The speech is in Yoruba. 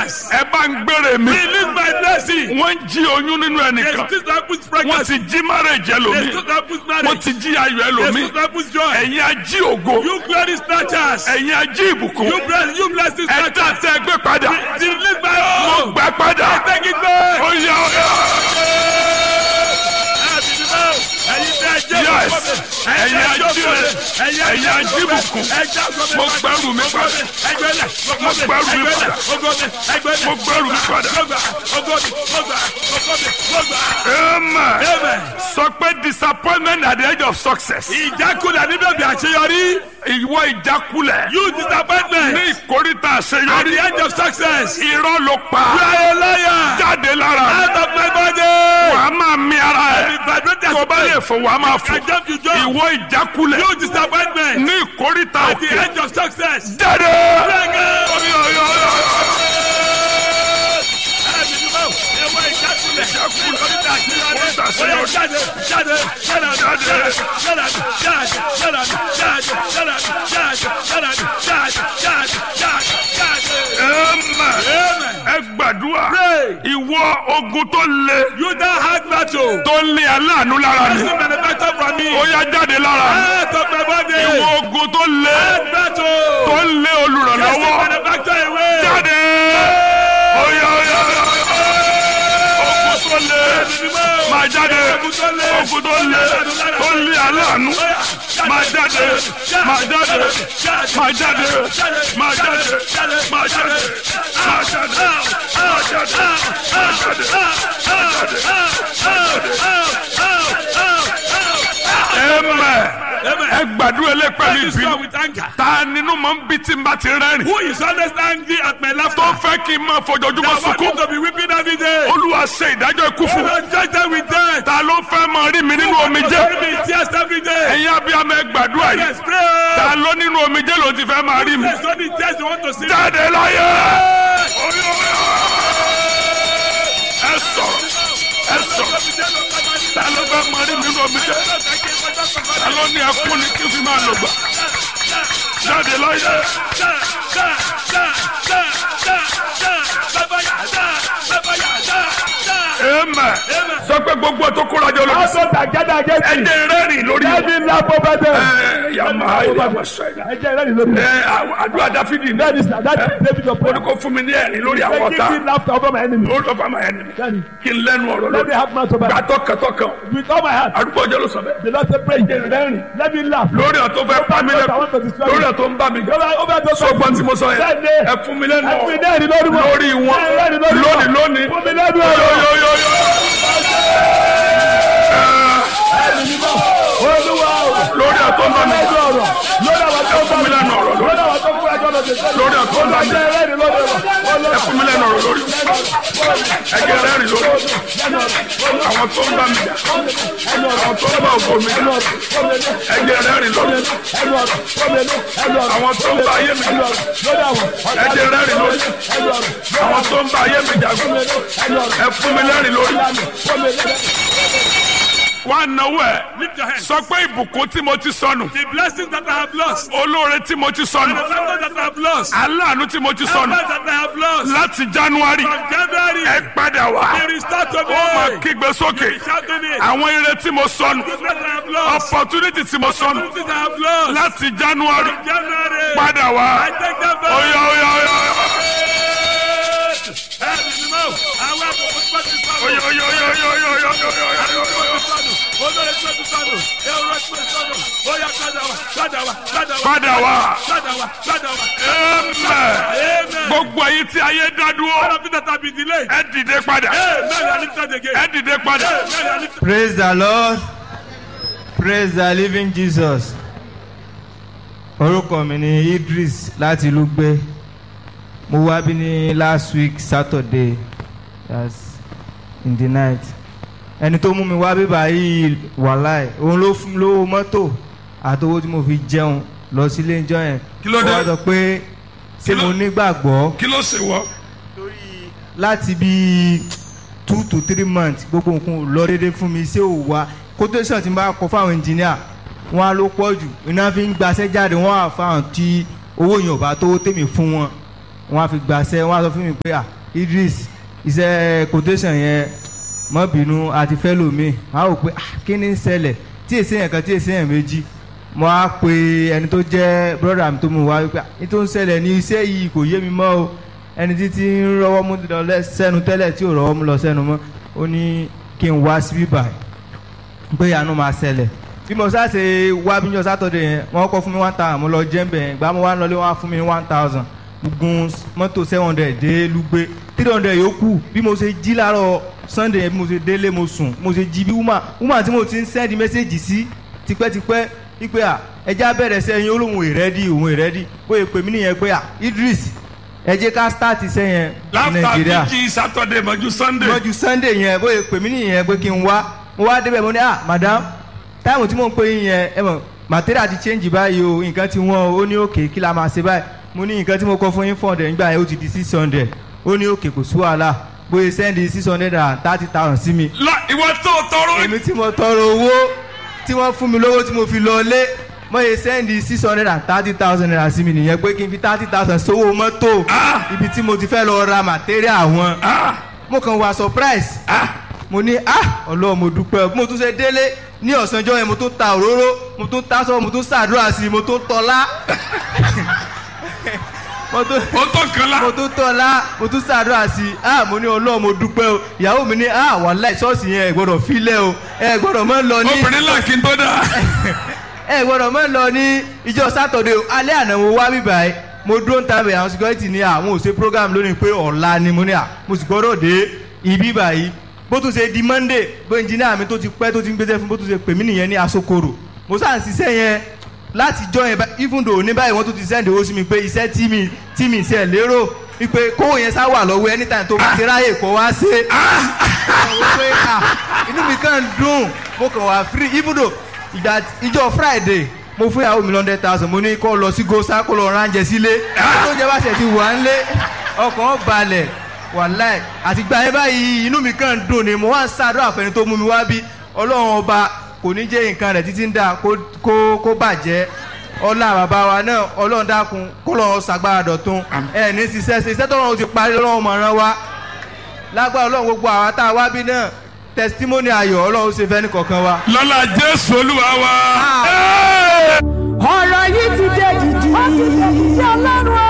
breakers. ẹ bá ń gbére mi Release my blessing. wọ́n ń jí oyún nínú They ẹnìkan still don't put wọ́n breakers. ti jí marriage They ẹlòmíì still don't put wọ́n marriage. ti jí ayọ̀ They ẹlòmíì still don't put joy. ẹ̀yin ají ògo You glory snatchers. ẹ̀yin ají ìbùkún You bless, you bless this ẹ dá snatchers. tẹ́ ẹ gbé padà Release my mo own. gbà padà Take it back. ó yá ó yá Yes. Ẹ̀yin ajíire, ẹ̀yin ajíbùkún. Mo gbẹ́rù mi padà. Mo gbẹ́rù mi padà. Mo gbẹ́rù mi padà. Amen. Amen. sọ pé disappointment at the edge of success Ìjákulẹ̀ níbẹ̀ bí àṣeyọrí. ìwọ ìjákulẹ̀ You disappointment. ní ìkórìtà At àṣeyọrí the end of success. You irọ́ ló pa are a liar. jáde lára Out of my body. wàá máa mi ara Be ẹ̀ vibrated. tó bá lè fò wàá máa fò I jump to jump. ìwọ ìjákulẹ̀ You disappointment. ní ìkórìtà At the òkè end of success. jáde. Bring it. Oyo, oyo, oyo. Amen. ẹ gbàdúrà ìwọ ogun tó le You don't have battle. tó lé aláàánú lára mi Doesn't manufacture from me. ó yá jáde lára mi Out of my body. ìwọ ogun tó lé Hard battle. tó lé Doesn't olùrànlọ́wọ́ manufacture away. jáde oyo oyo oyo ogun tó lé máa jáde ogun tó lé tó lé aláàánú máa jáde máa jáde máa jáde máa jáde máa jáde máa jáde máa jáde máa jáde amen ẹ gbàdúrà lé pẹ̀lú This one ìbínú with anger. ta nínú máa ń bí tí n bá ti rẹ́rìn Who is always angry at my laughter? tó fẹ́ kí n máa fojoojúmọ́ I want sunkún you to be weeping every day. olúwa ṣe ìdájọ́ ikú fún mi. I judge them with death. ta ló fẹ́ máa rí mi nínú omijé Bury me in tears every day. ẹ̀yin abiyamọ ẹ gbàdúrà yìí Yes, pray. ta ló nínú omijé ló ti fẹ́ máa rí mi There's only tears you want to see. jáde láyé Oyo, oyo. ẹ sọ̀rọ̀ ẹ sọ̀rọ̀ ta ló fẹ́ máa rí mi nínú omijé ta ló ní ẹkún ni kí n fi máa lò gbà jáde láyé amen sọ pé gbogbo tó kóra jọ lórí Also that gather against me. ẹ̀jẹ̀ rẹ́rìn lórí Let me laugh over them. ẹ yàmà yàmà sẹ́yìn. Ẹ jẹ́ ìrẹ́lì lórí. ẹ àwọn àdúrà dáfídì ní That is that is David of ó ní prayer. kó fún mi ní ẹ̀rín lórí àwọn Say, ọ̀tá Give me laughter over my enemy. lórí ọ̀fà máa ẹni Daddy, kí n lẹ́nu ọ̀rọ̀ Let me lórí have mouth over gbà tọkàntọkàn with all my heart. àdúgbò ọjọ́ ló sọ bẹ́ẹ̀ The Lord said, pray. Let me laugh. lórí ọ̀tọ́ fẹ́ pa mí lẹ́kọ̀ọ́ lórí ọ̀tọ́ ń bá mi jẹ́ Over over those sọgbọ́n tí mo sọ yẹn Bẹ́ẹ̀ni. ẹ fún mi lẹ́nu Ẹ fún mi ọ̀rọ̀ lẹ́rìí lórí wọn. lórí wọn Ẹ lẹ́rìí lórí wọn. lónìí lónìí Fún mi lẹ́rìí ọ̀rọ̀. yóyóyóyó Olúwa o. lórí ọ̀tọ́ ń bá mi Lẹ́rìí ọ̀rọ̀. Lórí àwọn tó ẹ fún mi lẹ́nu ọ̀rọ̀ lórí lórí àwọn tó kú ẹjọ́ lọ́dẹ. lórí ọ̀tọ́ ń bá mi Olúwa jẹ́ ẹlẹ́rìí lórí wọn. ẹ fún mi lẹ́nu ọ̀rọ̀ lórí ẹ̀jẹ̀ rẹ́rìn lórí àwọn tó ń bá mi jà àwọn tó ń bá ògo mi jà ẹ̀jẹ̀ rẹ́rìn lórí àwọn tó ń bá ayé mi jà ẹ̀jẹ̀ rẹ́rìn lórí àwọn tó ń bá ayé mi jà ẹ fún mi lẹ́rìn lórí. wá náwó ẹ Lift your hands. sọ pé ìbùkún tí mo ti sọnù The blessings that I have lost. olóore tí mo ti The sọnù favor that I have lost. aláàánú tí mo ti The sọnù that I have lost. láti january From January. ẹ padà wá They restart to ó máa me. kígbe sókè Shout to me. àwọn ire tí mo sọnù The that I have lost. opportunity tí mo sọnù Opportunities I have lost. láti january From January. padà I wá take them back. oya oya oya Ẹ̀mí ni mo. Àwọn àbùkù tó ti sọnù. oya oya oya oya oya oya oya oya oya oya. Olórí tó ti sọnù. Èrò tó ti sọnù. Ó yá padà wá. Padà wá. Padà wá. padà wá Padà wá. Padà wá. amen Amen. gbogbo èyí tí ayé dá All dúró of it that have been delayed. ẹ dìde padà Amen. You are lifted again. ẹ dìde padà Amen. You are lifted. Praise the Lord. Praise the living Jesus. Orúkọ mi ni Idris láti ìlú gbé. Mo wá bí ní last week Saturday that's in the night. Ẹni tó mú mi wá bíbá yìí wàláì. Òun ló fún mi lówó mọ́tò àti owó tí mo fi jẹun lọ sí ilé ìjọ yẹn. Kí ló dé? Ó wá sọ pé ṣé mo nígbàgbọ́ kí ló ṣe wọ. torí láti bí two to three months gbogbo nǹkan ò lọ déédéé fún mi ṣé ò wá quotation tí n bá kọ fáwọn engineer wọn á ló pọ̀ jù iná fi ń gbaṣẹ́ jáde wọn á fáwọn tí owó yẹn ò bá tó tèmi fún wọn wọ́n á fi gbàṣẹ wọ́n á sọ fún mi pé ah Idris iṣẹ́ quotation yẹn mọ́ bínú àti fẹ́ lómi wọ́n á rò pé ah kí ni ń ṣẹlẹ̀ tí èsì yẹn kan tí èsì yẹn méjì mo á pe ẹni tó jẹ́ brother mi tó mú wá wípé ah ní tó ń ṣẹlẹ̀ ní iṣẹ́ yìí kò yé mi mọ́ o ẹni tí tí ń rọwọ́ mú lọ lẹ́- sẹ́nu tẹ́lẹ̀ tí ò rọwọ́ mú lọ sẹ́nu mọ́ ó ní kí n wá síbí báyìí pé àánú máa ṣẹlẹ̀ bí mo sá ṣe wá bí njọ sátọ̀dẹ̀ yẹn wọ́n kọ́ fún mi one thousand mo lọ jẹ́ mbẹ̀ yẹn gbà mo wá ń lọlé wọ́n á fún mi ní one thousand mo gun mọ́tò seven hundred dé lugbe three hundred yòókù bí mo ṣe jí láàárọ̀ sunday yẹn bí mo ṣe délé mo sùn mo ṣe jí bí woman woman tí mo ti ń send message sí tipẹ́tipẹ́ wípé à ẹja bẹ̀rẹ̀ sẹ́yìn olóhùn ìrẹ́dì òun ìrẹ́dì bóyá pè mí nìyẹn pé à Idris ẹ jẹ́ ká start sẹ́yìn ní láfta Nàìjíríà bíjì sátọ̀dé mọ́jú sunday. lọ́jú sunday yẹn bóyá pè mí nìyẹn pé kí n wá mo wá débẹ̀ mo ní ah madam táìmù tí mò ń pè yín yẹn ẹ mọ̀ material ti change báyìí o nǹkan ti wọ́n o ó ní òkè kí la máa ṣe báyìí mo ní nǹkan tí mo kọ fún yín four hundred nígbà yẹn ó ti di six hundred ó ní òkè kò sí wàhálà bóyá send six hundred and thirty thousand sí mi lọ ìwọ tó tọrọ èmi tí mo tọrọ owó tí wọ́n fún mi lówó tí mo fi lọ lé mo yẹ sẹ́ndì six hundred and thirty thousand naira sí mi nìyẹn pé kí n fi thirty thousand sówó mọ́tò ibi tí mo ti fẹ́ lọ ra material wọn mo kàn wá surprise mo ní ah ọlọ́run mo dúpẹ́ mo tún ṣe délé ní ọ̀sánjọ́ yẹn mo tún ta òróró mo tún ta sọ mo tún ṣàdúrà sí i mo tún tọ́lá mo tún ó tó kan la. mo tún tọ́lá mo tún ṣàdúrà sí i ah mo ní ọlọ́run mo dúpẹ́ o ìyàwó mi ní ah wàláì ṣọ́ọ̀ṣì yẹn ẹ gbọ́dọ̀ filẹ̀ o ẹ gbọ́dọ̀ mọ́ lọ ní obìnrin là kí n tó dá. ẹ gbọ́dọ̀ mọ́ lọ ní ìjọ sátọ̀dẹ̀ o alẹ́ àná mo wá bíbá ẹ mo dúró ń tàbí àwọn security ní àwọn ò ṣe program lónìí pé ọ̀la ni mo ní à mo sì gbọ́dọ̀ dé ibi báyìí bó tún ṣe di monday bó engineer mi tó ti pẹ́ tó ti ń gbéṣẹ́ fún bó tún ṣe pè mí nìyẹn ní asokoro mo sáà ń ṣiṣẹ́ yẹn láti jọ yẹn bá- even though ní báyìí wọ́n tún ti send owó sí mi pé iṣẹ́ tí mi tí mi ṣe lérò wípé kówó yẹn sá wà lọ́wọ́ anytime tó bá ti ráyè kó wá ṣe àwọn pé ah inú mi kàn ń dùn mo kàn wá free even though ìgbà ìjọ friday mo fún ìyàwó mi lọ́ndẹ̀ thousand mo ní kó lọ sí gosa kó lọ ránjẹ sílé tó jẹ bá ṣe ti wà ń lé ọkàn balẹ̀ wàláì àti gba ẹ báyìí inú mi kàn ń dùn ni mo wá ń ṣàdúrà fẹ́ni tó mú mi wá bí ọlọ́run ọba kò ní jẹ́ nǹkan rẹ̀ títí ń dà kó kó kó bàjẹ́ ọlá bàbá wa náà ọlọ́run dákun kó lọ́ọ́ ṣàgbára dọ̀tun ẹ̀ ní ṣiṣẹ́ ṣe iṣẹ́ tọ́lọ́run ti parí lọ́wọ́ mọ̀ràn wa lágbára ọlọ́run gbogbo àwa tá a wá bí náà testimony ayọ̀ ọlọ́run ṣe fẹ́ ní kọ̀ọ̀kan wa. lọ́la jésù olúwa wa. Ah. Hey! ọ̀rọ̀ yìí ti dé dìdì. ó ti dé dìdì ọlọ́run